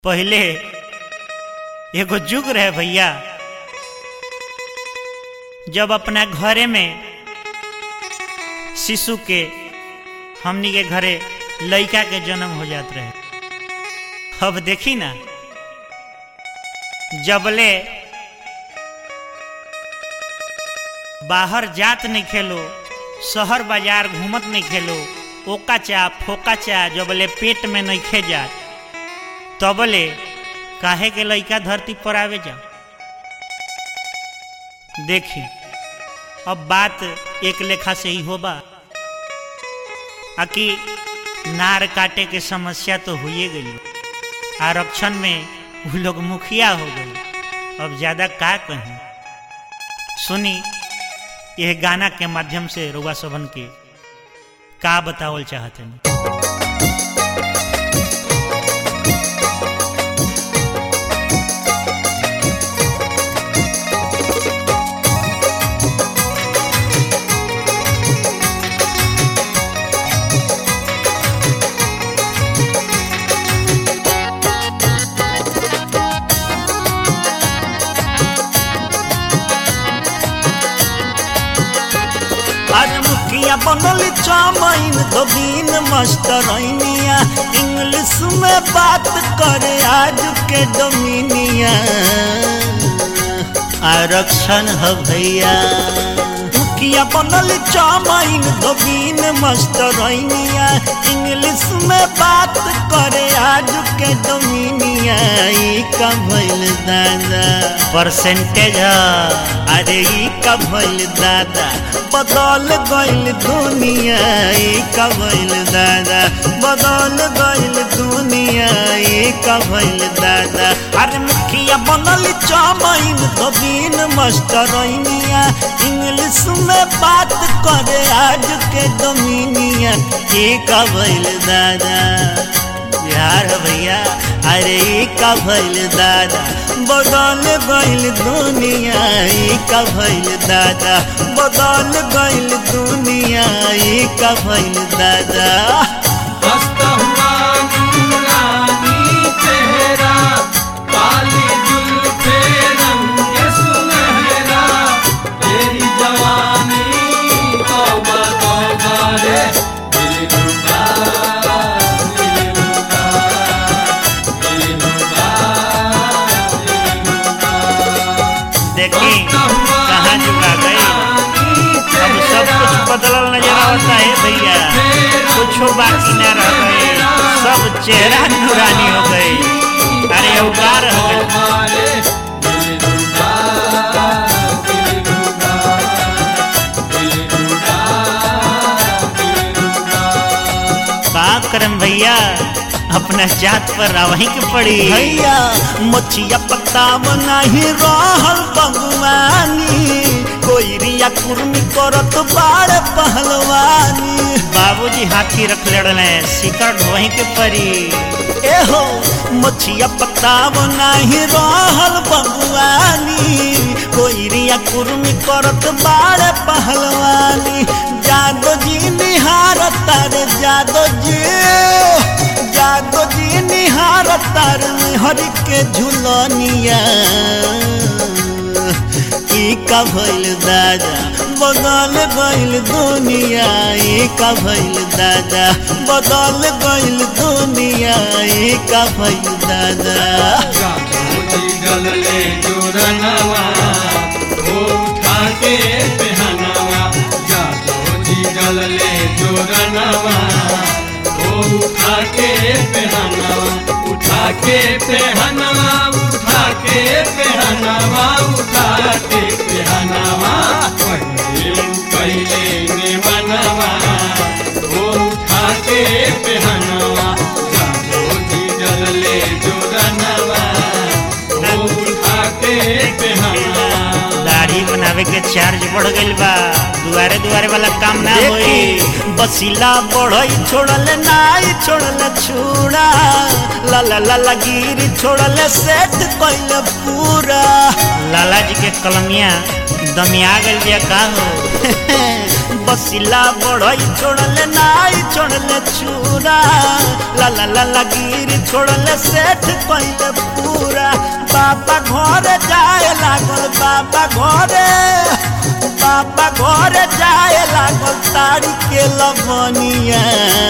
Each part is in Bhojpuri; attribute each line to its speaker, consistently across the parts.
Speaker 1: पहले एगो जुग रहे भैया जब अपना घरे में शिशु के हमनी के घरे लड़का के जन्म हो जात रहे अब देखी ना जबले बाहर जात नहीं खेलो शहर बाजार घूमत नहीं खेलो ओका चा फोका चा जबले पेट में नहीं खे जात तबले काहे के लइका धरती पर आवे जा देखी अब बात एक लेखा से ही होबा आकि नार काटे के समस्या तो हुए गई आरक्षण में वो लोग मुखिया हो गए अब ज्यादा का कहें सुनी यह गाना के माध्यम से रुआ सभन के का बतावल चाहते हैं
Speaker 2: अरे मुखिया बनल चामाइन धोबीन मास्टरनिया इंग्लिश में बात करे आज के डोमिनिया आरक्षण है भैया मुखिया बनल चामाइन धोबीन मास्टरनिया इंग्लिश में बात करे आज के डोमिनिया ई का भइल दादा
Speaker 1: परसेंटेज
Speaker 2: अरे ई का भइल दादा बदल गइल दुनिया ई का भइल दादा बदल गइल दुनिया ई का भइल दादा अरे मुखिया बनल चामाइन धोबीन मास्टरनिया इंग्लिश में बात करे आज के डोमिनिया ई का भइल दादा बिहार है भैया अरे ई का भइल दादा बदल गइल दुनिया ई का भइल दादा बदल गइल दुनिया ई का भइल दादा
Speaker 3: हंसता हुआ नूरानी चेहरा काली जुल्फे रंग सुनहरा तेरी जवानी तौबा तौबा रे दिल रुबा दिल रुबा दिल रुबा दिल रुबा
Speaker 1: देखी कहाँ चुका गई अब सब कुछ बदलल नजर आता है भैया कुछ बाकी न रह गए सब चेहरा नूरानी हो गई अरे अवकार हो गई का करम भैया अपना जात पर रावही के पड़ी
Speaker 2: भैया मछिया पत्ता नहीं रहल बगुआनी कोई रिया कुर्मी करत बाड़ पहलवानी
Speaker 1: बाबूजी हाथी रख लड़ले शिकर वहीं के परी
Speaker 2: एहो मछिया पत्ता नहीं रहल बगुआनी कोई रिया कुर्मी करत बाड़ पहलवानी जादो जी निहार तारे जादो जी जादो जी निहार तार हर के झुलनिया ई का भइल दादा बदल गइल दुनिया ई का भइल दादा बदल गइल दुनिया ई का भइल दादा
Speaker 3: गलले जोरनवा वो उठा के पहनावा जादो जी गलले जोरनवा वो उठा के पहनावा उठा के पहनावा उठा के पहनावा उठा के पहनावा पहले पहले ने बनवा वो उठा के पहनावा जादो जी गलले जोरनवा वो उठा के पहनावा
Speaker 1: दाढ़ी बनावे के चार्ज बढ़ गइल बा दुआरे दुआरे वाला काम ना होई
Speaker 2: देखी बसिला बढ़ई छोड़ल नाई छोड़ल छूड़ा ला ला ला ला गिरी छोड़ल सेट कइल पूरा
Speaker 1: लाला जी के कलमिया दमिया गइल बिया का हो
Speaker 2: बसिला बढ़ई छोड़ले नाई छोड़ले चूरा ला ला ला ला गिर छोड़ले सेठ कइले पूरा बाबा घर जाए लागल बाबा घरे बाबा घर जाए लागल तारी के लवनिया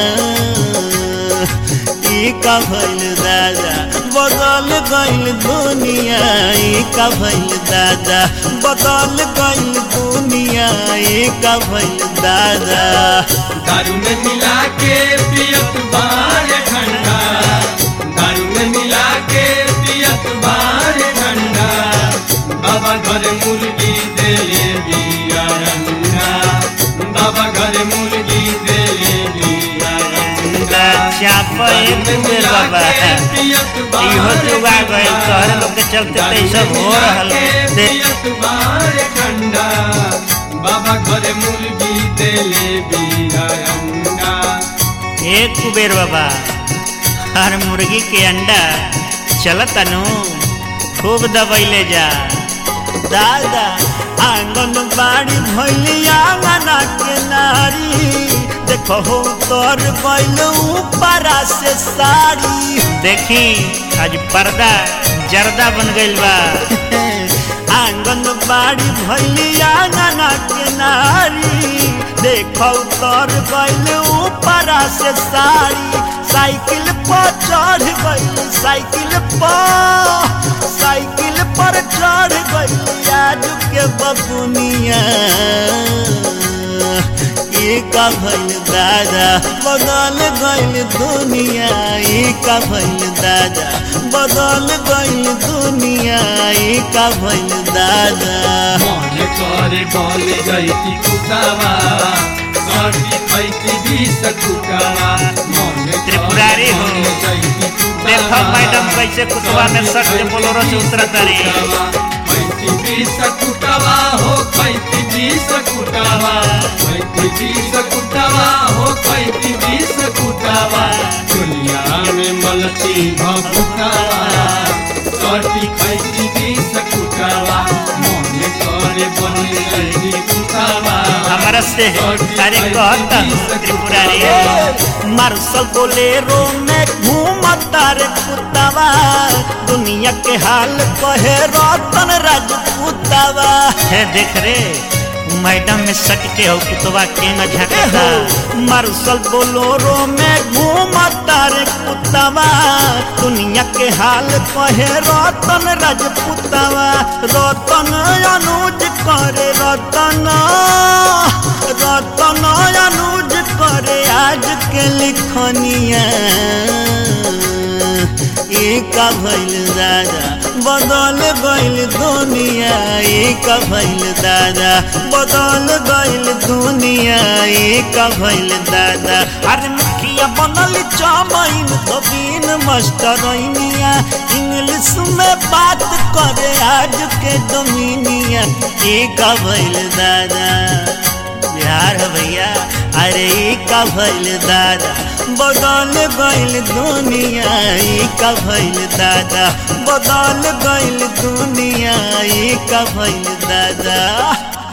Speaker 2: ई का भइल दादा बदल गइल दुनिया ई का भइल दादा बदल गइल दुनिया ई का भइल दादा
Speaker 3: दारू में मिला के पियत बार ठंडा दारू में मिला के पियत बार ठंडा बाबा घर मुर्गी देले बिया अंडा बाबा घर मुर्गी देले बिया अंडा
Speaker 2: चाप एक बेर बाबा इहो जुगा गइल तोहरे लोग के चलते तो ई सब हो रहल दे
Speaker 3: पियत बार ठंडा बाबा घर मुर्गी देले बिया अंडा
Speaker 1: एक कुबेर बाबा हर मुर्गी के अंडा चलत अनु खूब दबैले जा
Speaker 2: दादा आंगन बाड़ी भैली आंगना के नारी देखो हो तोर गइल ऊपरा से साड़ी
Speaker 1: देखी आज पर्दा जर्दा बन गइल बा
Speaker 2: आंगन बाड़ी भैली आंगना के नारी देखो तोर गइल ऊपरा से साड़ी साइकिल पर चढ़ गइल साइकिल पर साइकिल पर चढ़ गइल आज के बबुनिया ई का भइल दादा बदल गइल दुनिया ई का भइल दादा बदल गइल दुनिया ई का भइल दादा
Speaker 3: मन करे बल जैती कुटावा सर्दी खैती बीस कुटावा मन
Speaker 1: त्रिपुरारी हो। देखो मैडम कैसे कुटवा में सट के बोलोरो से उतरत तारी
Speaker 3: खैती बीस कुटावा हो खैती बीस कुटावा खैती बीस कुटावा हो खैती बीस कुटावा दुनिया में मलती भकुटावा सर्दी खैती बीस कुटावा मन करे बल जैती कुटावा
Speaker 1: हमारा से अरे कहता त्रिपुरारी
Speaker 2: मार्शल बोलेरो में घूमता रे कुत्तावा दुनिया के हाल कहे रतन राजपूतावा
Speaker 1: है देख रे मैडम में सट के हो कुतवा केंगा झटका
Speaker 2: मार्शल बोलोरो में घूमता रे कुत्तावा दुनिया के हाल कहे रतन राजपूतावा रतन अनुज करे रतन रतन अनुज करे आज के लिखनिया ई का भइल दादा बदल गइल दुनिया ई का भइल दादा बदल गइल दुनिया ई का भइल दादा अरे मुखिया बनल चमैन तो बिन मास्टरनिया इंग्लिश में बात करे आज के डोमिनिया ई का भइल दादा बिहार है भैया अरे ई का भइल दादा बदल गइल दुनिया ई का भइल दादा बदल गइल दुनिया ई का भइल दादा